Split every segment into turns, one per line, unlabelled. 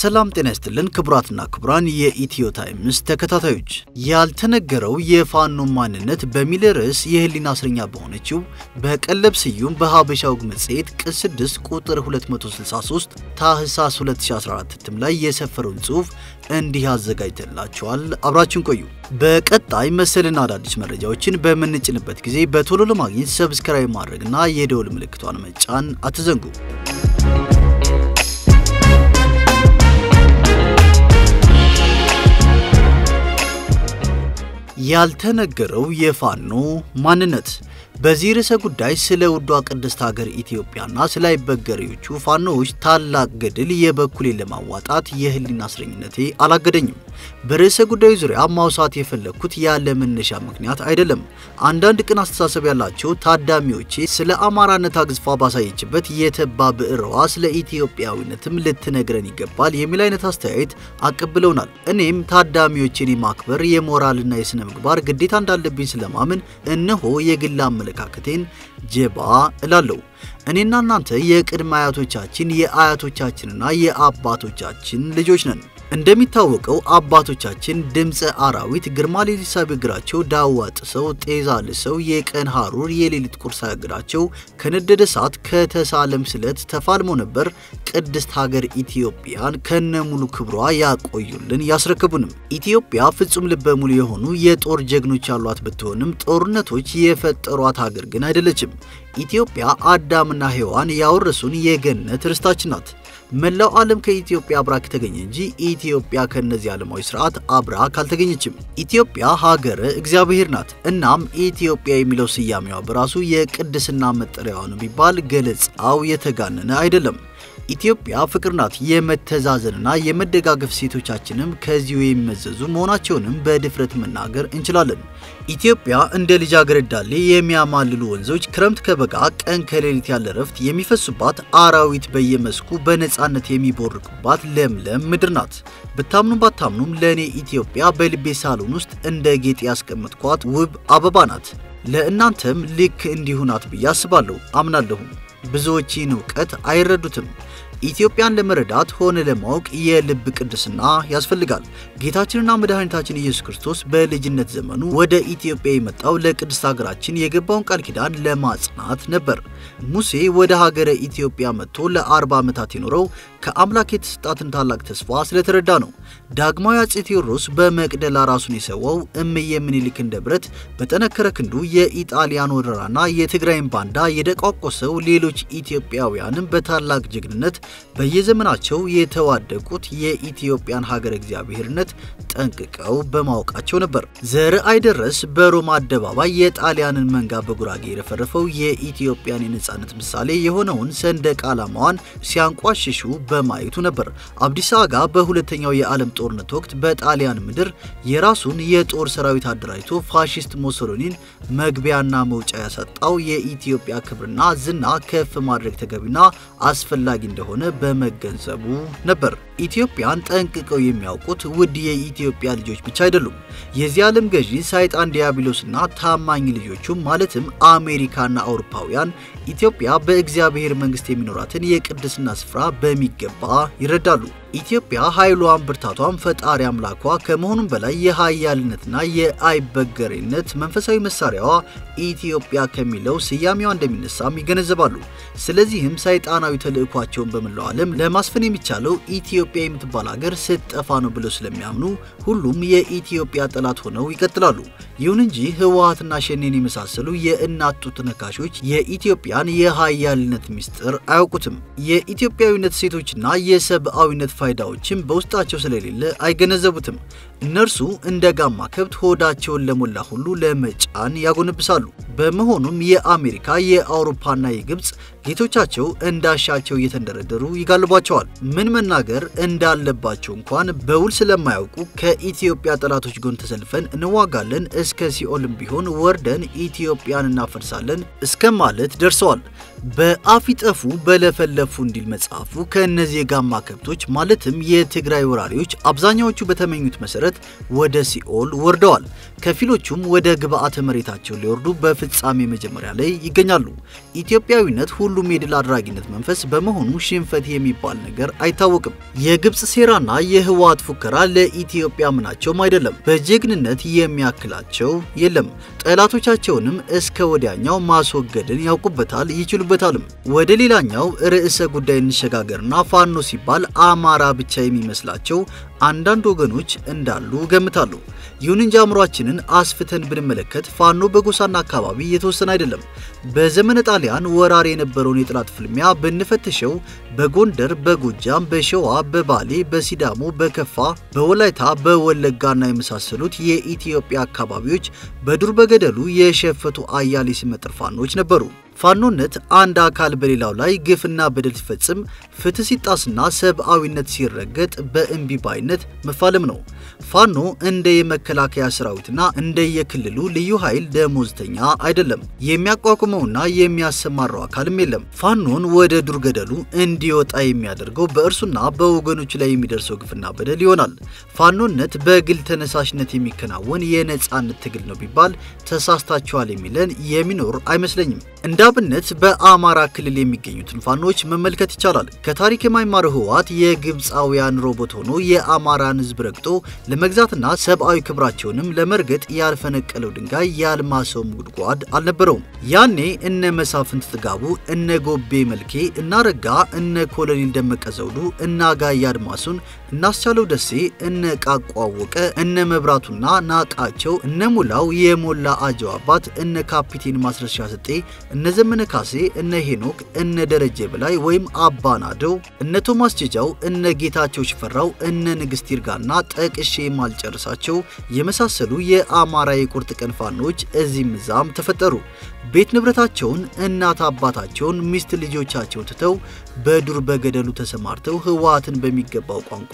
ሰላም ጤና ይስጥልን ክቡራትና ክቡራን የኢትዮ ታይምስ ተከታታዮች፣ ያልተነገረው የፋኖ ማንነት በሚል ርዕስ የህሊና እስረኛ በሆነችው በቀለብ ስዩም በሀበሻ ወግ መጽሔት ቅጽ 6 ቁጥር 263 ታህሳስ 2014 እትም ላይ የሰፈረውን ጽሑፍ እንዲህ አዘጋጅተላችኋል። አብራችን ቆዩ። በቀጣይ መሰልና አዳዲስ መረጃዎችን በምንጭንበት ጊዜ በቶሎ ለማግኘት ሰብስክራይብ ማድረግና የደወል ምልክቷን መጫን አትዘንጉ። ያልተነገረው የፋኖ ማንነት በዚህ ርዕሰ ጉዳይ ስለ ውዷ ቅድስት ሀገር ኢትዮጵያና ስለ አይበገሬዎቹ ፋኖዎች ታላቅ ገድል የበኩሌን ለማዋጣት የህሊና እስረኝነቴ አላገደኝም። በርዕሰ ጉዳዩ ዙሪያ ማውሳት የፈለግኩት ያለ መነሻ ምክንያት አይደለም። አንዳንድ ቅን አስተሳሰብ ያላቸው ታዳሚዎቼ ስለ አማራነት አግዝፋ ባሳየችበት የተባ ብዕርዋ ስለ ኢትዮጵያዊነትም ልትነግረን ይገባል የሚል አይነት አስተያየት አቀብለውናል። እኔም ታዳሚዎቼን የማክበር የሞራልና የሥነ ምግባር ግዴታ እንዳለብኝ ስለማምን እነሆ የግል አመለካከቴን ጀባ እላለሁ። እኔና እናንተ የቅድመ አያቶቻችን የአያቶቻችንና የአባቶቻችን ልጆች ነን። እንደሚታወቀው አባቶቻችን ድምፀ አራዊት ግርማ ሌሊት ሳይበግራቸው ዳዋ ጥሰው ጤዛ ልሰው የቀን ሐሩር የሌሊት ቁር ሳያግራቸው ከነደደ እሳት ከተሳለም ስለት ተፋልሞ ነበር ቅድስት ሀገር ኢትዮጵያን ከነሙሉ ክብሯ ያቆዩልን ያስረክቡንም። ኢትዮጵያ ፍጹም ልበ ሙሉ የሆኑ የጦር ጀግኖች ያሏት ብትሆንም ጦርነቶች የፈጠሯት ሀገር ግን አይደለችም። ኢትዮጵያ አዳምና ሔዋን ያወረሱን የገነት ርስታችን ናት። መላው ዓለም ከኢትዮጵያ አብራክ ተገኘ እንጂ ኢትዮጵያ ከነዚህ ዓለማዊ ስርዓት አብራክ አልተገኘችም። ኢትዮጵያ ሀገረ እግዚአብሔር ናት። እናም ኢትዮጵያ የሚለው ስያሜዋ በራሱ የቅድስና መጠሪያዋ ነው ቢባል ገለጻው የተጋነነ አይደለም። ኢትዮጵያ ፍቅር ናት። የመተዛዘንና የመደጋገፍ ሴቶቻችንም ከዚሁ የሚመዘዙ መሆናቸውንም በድፍረት መናገር እንችላለን። ኢትዮጵያ እንደ ልጃገረድ ዳሌ የሚያማልሉ ወንዞች ክረምት ከበጋ ቀን ከሌሊት ያለ ረፍት የሚፈሱባት አራዊት በየመስኩ በነፃነት የሚቦርቁባት ለምለም ምድር ናት። ብታምኑም ባታምኑም ለእኔ ኢትዮጵያ በልቤ ሳሎን ውስጥ እንደ ጌጥ ያስቀመጥኳት ውብ አበባ ናት። ለእናንተም ልክ እንዲሁ ናት ብዬ አስባለሁ፣ አምናለሁም። ብዙዎች ይህን እውቀት አይረዱትም። ኢትዮጵያን ለመረዳት ሆነ ለማወቅ የልብ ቅድስና ያስፈልጋል። ጌታችንና መድኃኒታችን ኢየሱስ ክርስቶስ በልጅነት ዘመኑ ወደ ኢትዮጵያ የመጣው ለቅድስት ሀገራችን የገባውን ቃል ኪዳን ለማጽናት ነበር። ሙሴ ወደ ሀገረ ኢትዮጵያ መጥቶ ለአርባ ዓመታት የኖረው ከአምላክ የተሰጣትን ታላቅ ተስፋ ስለተረዳ ነው። ዳግማዊ አፄ ቴዎድሮስ በመቅደላ ራሱን የሰዋው እምዬ ምኒልክ እንደ ብረት በጠነከረ ክንዱ የኢጣሊያን ወረራና የትግራይን ባንዳ የደቋቆሰው ሌሎች ኢትዮጵያውያንም በታላቅ ጀግንነት በየዘመናቸው የተዋደቁት የኢትዮጵያን ሀገር እግዚአብሔርነት ጠንቅቀው በማወቃቸው ነበር። ዘርአይ ደረስ በሮማ አደባባይ የጣሊያንን መንጋ በጉራጌ የረፈረፈው የኢትዮጵያን የነጻነት ምሳሌ የሆነውን ሰንደቅ ዓላማዋን ሲያንቋሽሹ በማየቱ ነበር። አብዲሳ አጋ በሁለተኛው የዓለም ጦርነት ወቅት በጣሊያን ምድር የራሱን የጦር ሰራዊት አደራጅቶ ፋሺስት ሞሶሎኒን መግቢያና መውጫ ያሳጣው የኢትዮጵያ ክብርና ዝና ከፍ ማድረግ ተገቢና አስፈላጊ እንደሆነ በመገንዘቡ ነበር። ኢትዮጵያን ጠንቅቀው የሚያውቁት ውድ የኢትዮጵያ ልጆች ብቻ አይደሉም። የዚህ ዓለም ገዢ ሰይጣን ዲያብሎስና ታማኝ ልጆቹም ማለትም አሜሪካና አውሮፓውያን ኢትዮጵያ በእግዚአብሔር መንግስት የሚኖራትን የቅድስና ስፍራ በሚገባ ይረዳሉ። ኢትዮጵያ ኃይሏን ብርታቷን ፈጣሪ አምላኳ ከመሆኑም በላይ የሀያልነትና የአይበገሬነት መንፈሳዊ መሳሪያዋ ኢትዮጵያ ከሚለው ስያሜዋ እንደሚነሳም ይገነዘባሉ። ስለዚህም ሰይጣናዊ ተልዕኳቸውን በመላው ዓለም ለማስፈን የሚቻለው ኢትዮጵያ የምትባል ሀገር ስትጠፋ ነው ብለው ስለሚያምኑ ሁሉም የኢትዮጵያ ጠላት ሆነው ይቀጥላሉ። ይሁን እንጂ ህወሓትና ሸኔን የመሳሰሉ የእናት ጡት ነካሾች የኢትዮጵያን የሀያልነት ምስጢር አያውቁትም። የኢትዮጵያዊነት ሴቶችና የሰብአዊነት ፋይዳዎችም በውስጣቸው ስለሌለ አይገነዘቡትም። እነርሱ እንደ ጋማ ከብት ሆዳቸውን ለሞላ ሁሉ ለመጫን ያጎነብሳሉ። በመሆኑም የአሜሪካ የአውሮፓና የግብፅ ጌቶቻቸው እንዳሻቸው እየተንደረደሩ ይጋልቧቸዋል። ምን መናገር እንዳለባቸው እንኳን በውል ስለማያውቁ ከኢትዮጵያ ጠላቶች ጎን ተሰልፈን እንዋጋለን፣ እስከ ሲኦልም ቢሆን ወርደን ኢትዮጵያን እናፈርሳለን እስከ ማለት ደርሰዋል። በአፊጠፉ በለፈለፉ እንዲል መጽሐፉ ከእነዚህ የጋማ ከብቶች ማለትም የትግራይ ወራሪዎች አብዛኛዎቹ በተመኙት መሰረት ወደ ሲኦል ወርደዋል። ከፊሎቹም ወደ ግብዓተ መሬታቸው ሊወርዱ በፍጻሜ መጀመሪያ ላይ ይገኛሉ። ኢትዮጵያዊነት ሁሉም የድል አድራጊነት መንፈስ በመሆኑ ሽንፈት የሚባል ነገር አይታወቅም። የግብፅ ሴራና የህወሓት ፉከራ ለኢትዮጵያ ምናቸውም አይደለም። በጀግንነት የሚያክላቸው የለም። ጠላቶቻቸውንም እስከ ወዲያኛው ማስወገድን ያውቁበታል፣ ይችሉበታልም። ወደ ሌላኛው ርዕሰ ጉዳይ እንሸጋገርና ፋኖ ሲባል አማራ ብቻ የሚመስላቸው አንዳንድ ወገኖች እንዳሉ ገምታሉ። ይሁን እንጂ አእምሯችንን አስፍተን ብንመለከት ፋኖ በጎሳና አካባቢ የተወሰነ አይደለም። በዘመነ ጣሊያን ወራሪ የነበረውን የጠላት ፍልሚያ ብንፈትሸው በጎንደር፣ በጎጃም፣ በሸዋ፣ በባሌ፣ በሲዳሞ፣ በከፋ፣ በወላይታ፣ በወለጋና የመሳሰሉት የኢትዮጵያ አካባቢዎች በዱር በገደሉ የሸፈቱ አያሌ ስመጥር ፋኖች ነበሩ። ፋኖነት አንድ አካል በሌላው ላይ ግፍና በደል ሲፈጽም፣ ፍትህ ሲጣስና ሰብአዊነት ሲረገጥ በእምቢባይነት መፋለም ነው። ፋኖ እንደ የመከላከያ ሰራዊትና እንደ የክልሉ ልዩ ኃይል ደሞዝተኛ አይደለም። የሚያቋቁመውና የሚያሰማራው አካልም የለም። ፋኖን ወደ ዱር ገደሉ እንዲወጣ የሚያደርገው በእርሱና በወገኖቹ ላይ የሚደርሰው ግፍና በደል ይሆናል። ፋኖነት በግል ተነሳሽነት የሚከናወን የነጻነት ትግል ነው ቢባል ተሳስታችኋል የሚለን የሚኖር አይመስለኝም። እንደ አብነት በአማራ ክልል የሚገኙትን ፋኖች መመልከት ይቻላል። ከታሪክ የማይማረው ህወሓት የግብፃውያን ሮቦት ሆኖ የአማራን ህዝብ ረግጦ ለመግዛትና ሰብአዊ ክብራቸውንም ለመርገጥ ያልፈነቀለው ድንጋይ ያልማሰውም ጉድጓድ አልነበረውም። ያኔ እነ መሳፍንት ጥጋቡ፣ እነ ጎቤ መልኬ፣ እነ አረጋ፣ እነ ኮሎኔል ደመቀ ዘውዱ፣ እነ አጋይ አድማሱን፣ እነ አስቻለው ደሴ፣ እነ ቃቋ አወቀ፣ እነ መብራቱና ናቃቸው፣ እነ ሙላው የሞላ አጀው አባት፣ እነ ካፒቴን ማስረሻ ሰጤ እነ ዘመነ ካሴ፣ እነ ሄኖክ፣ እነ ደረጀ በላይ ወይም አባናደው፣ እነ ቶማስ ጀጃው፣ እነ ጌታቸው ሽፈራው፣ እነ ንግስት ይርጋና ጠቅሼ ማልጨርሳቸው የመሳሰሉ የአማራ የቁርጥ ቀን ፋኖች እዚህም እዛም ተፈጠሩ። ቤት ንብረታቸውን፣ እናት አባታቸውን፣ ሚስት ልጆቻቸውን ትተው በዱር በገደሉ ተሰማርተው ህወሓትን በሚገባው ቋንቋ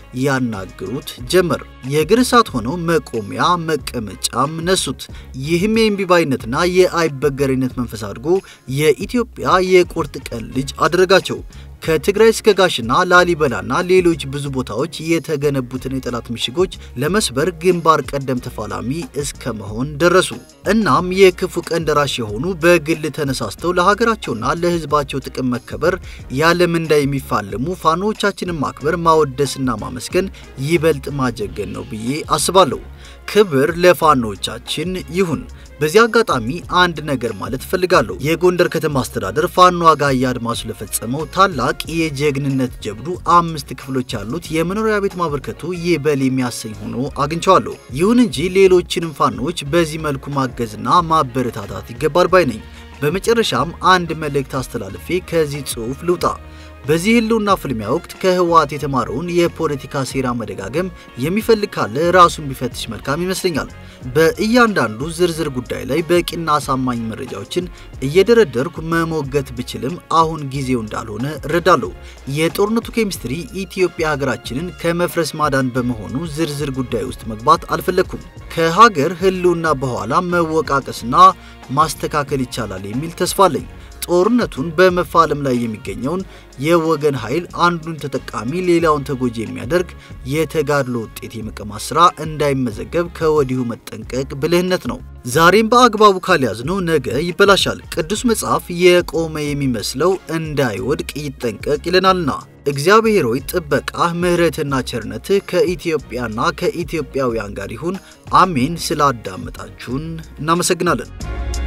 ያናግሩት ጀመር። የእግር እሳት ሆነው መቆሚያ መቀመጫም ነሱት። ይህም የእምቢባይነትና የአይበገሬነት መንፈስ አድርጎ የኢትዮጵያ የቁርጥ ቀን ልጅ አደረጋቸው። ከትግራይ እስከ ጋሽና ላሊበላና ሌሎች ብዙ ቦታዎች የተገነቡትን የጠላት ምሽጎች ለመስበር ግንባር ቀደም ተፋላሚ እስከ መሆን ደረሱ። እናም የክፉ ቀን ደራሽ የሆኑ በግል ተነሳስተው ለሀገራቸውና ለህዝባቸው ጥቅም መከበር ያለምንዳ የሚፋለሙ ፋኖዎቻችንን ማክበር፣ ማወደስና ማመስገን ይበልጥ ማጀገን ነው ብዬ አስባለሁ። ክብር ለፋኖዎቻችን ይሁን። በዚህ አጋጣሚ አንድ ነገር ማለት እፈልጋለሁ። የጎንደር ከተማ አስተዳደር ፋኖ አጋይ አድማሱ ለፈጸመው ታላቅ የጀግንነት ጀብዱ አምስት ክፍሎች ያሉት የመኖሪያ ቤት ማበርከቱ ይበል የሚያሰኝ ሆኖ አግኝቸዋለሁ። ይሁን እንጂ ሌሎችንም ፋኖች በዚህ መልኩ ማገዝና ማበረታታት ይገባል ባይ ነኝ። በመጨረሻም አንድ መልእክት አስተላልፌ ከዚህ ጽሑፍ ልውጣ። በዚህ ህልውና ፍልሚያ ወቅት ከህወሓት የተማረውን የፖለቲካ ሴራ መደጋገም የሚፈልግ ካለ ራሱን ቢፈትሽ መልካም ይመስለኛል። በእያንዳንዱ ዝርዝር ጉዳይ ላይ በቂና አሳማኝ መረጃዎችን እየደረደርኩ መሞገት ብችልም አሁን ጊዜው እንዳልሆነ እረዳለሁ። የጦርነቱ ኬሚስትሪ ኢትዮጵያ ሀገራችንን ከመፍረስ ማዳን በመሆኑ ዝርዝር ጉዳይ ውስጥ መግባት አልፈለግኩም። ከሀገር ህልውና በኋላ መወቃቀስና ማስተካከል ይቻላል የሚል ተስፋ አለኝ። ጦርነቱን በመፋለም ላይ የሚገኘውን የወገን ኃይል አንዱን ተጠቃሚ ሌላውን ተጎጂ የሚያደርግ የተጋድሎ ውጤት የመቀማት ስራ እንዳይመዘገብ ከወዲሁ መጠንቀቅ ብልህነት ነው። ዛሬም በአግባቡ ካልያዝነው ነገ ይበላሻል። ቅዱስ መጽሐፍ የቆመ የሚመስለው እንዳይወድቅ ይጠንቀቅ ይለናልና። እግዚአብሔር ሆይ ጥበቃህ፣ ምሕረትና ቸርነትህ ከኢትዮጵያና ከኢትዮጵያውያን ጋር ይሁን። አሜን። ስላዳመጣችሁን እናመሰግናለን።